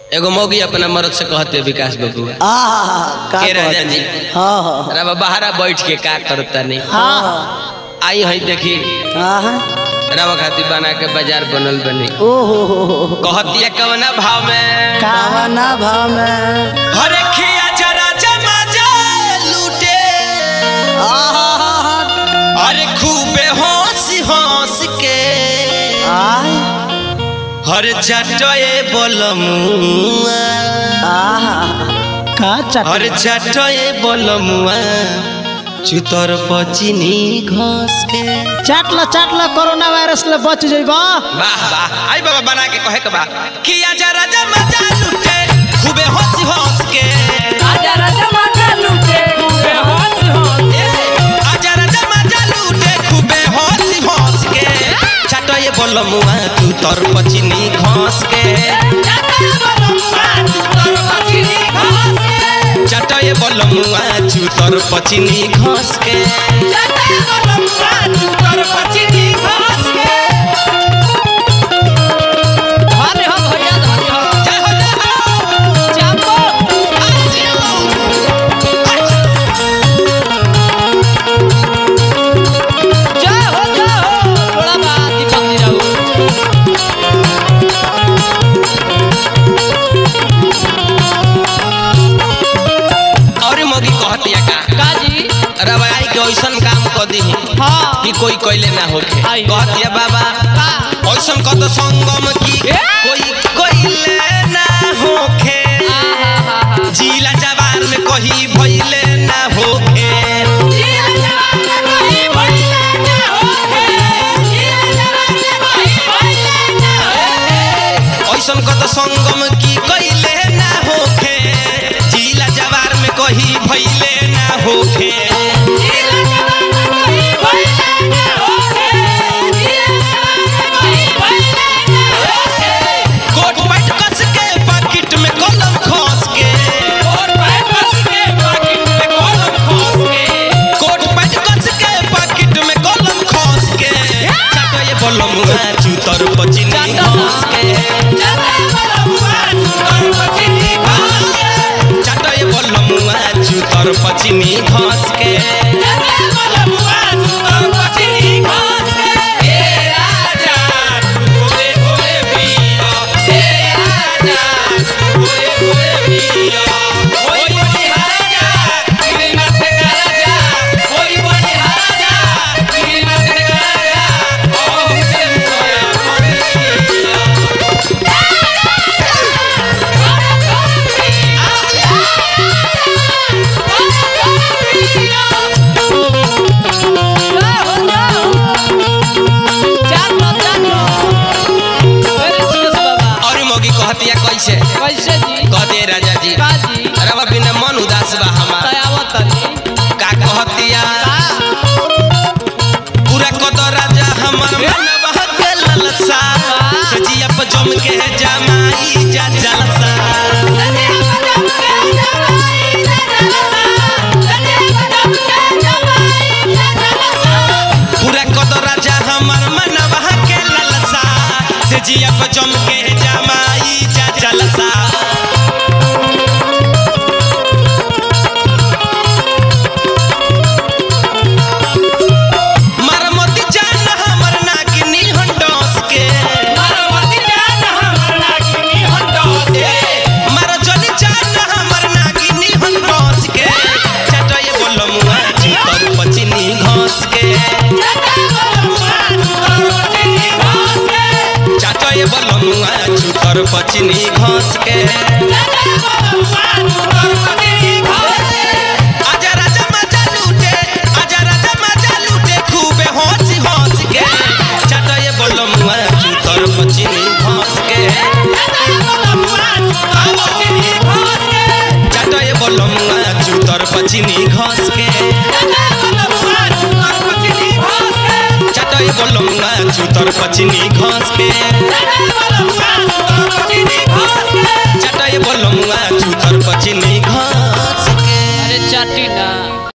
एगो मौगी अपना मर्द से कहते विकास बाबू आहा का के राजा कहत? जी हाँ हाँ रवा बहारा बैठ के का करता नहीं हाँ आई है देखी हाँ रवा खातिर बना के बाजार बनल बनी ओहो हो हो हो। कहतिया कवना भाव में कावना भाव में हरे खिया जरा जमा जा लूटे आहा अरे खूबे हंस हंस के आय हर चटए बोलमुआ आहा का हर चट चटए बोलमुआ चुतर पचिनी घस के चाट ला चाट ला कोरोना वायरस ले बच जइबा वाह वाह आई बाबा बना के कहे के बा किया जरा जमा जा लूटे खूबे हंस हंस के आजा राजा माता लूटे खूबे हंस हंस ए, आजा राजा मजा लूटे खूबे हंस हंस के चटए बोलमुआ चुतर पचिनी घस के चटए बोलमुआ चुतर पचिनी घस के धन्य हो भैया धन्य हो जय हो जय हो चापो जय हो जय हो थोड़ा बात दीपक जी रहू और मोगी कहतिया का काजी रवाई के ऐसन काम क दी हाँ कि कोई कोइले ना होखे आई। कहतिया बाबा का ऐसन कत संगम की ए? कोई कोइले ना होखे आहा हा हा जिला जवार में कही भइले ना होखे ऐसन कत संगम की कइले ना होखे जिला जवार में कही भइले ना होखे कोट पैट कस के पाकिट में कलम खस के कोट पैट कस के पाकिट में कलम खस के चाटो ये बलम चूतर पचिनी घस के चाटो ये बलम चूतर पचिनी घस के और मोगी कहतिया कैसे कैसे जी कहते राजा जी काजी रवा बिना मन उदास बा हमार दयावत तनी का कहतिया पूरा कद राजा हमर मन बहके ललसा सजिया पर जम के जमाई जा जलसा पूरा कद राजा हमर मन बहके ललसा सजिया पर जम के जमाई जा जलसा मरमती जान हमर नागिनी हंडोस के ए, मर जली जान हमर नागिनी हंडोस के चटय बोलमुआ चूतर पचिनी घोस के चटय बोलमुआ चूतर पचिनी घोस के आजा राजा मजा लूटे आजा राजा मजा लूटे खूबे हंस हंस के चटय बोलमुआ चूतर पचिनी घोस के चटय बोलमुआ चूतर पचिनी घोस के चटय बोलमुआ चूतर पचिनी घोस के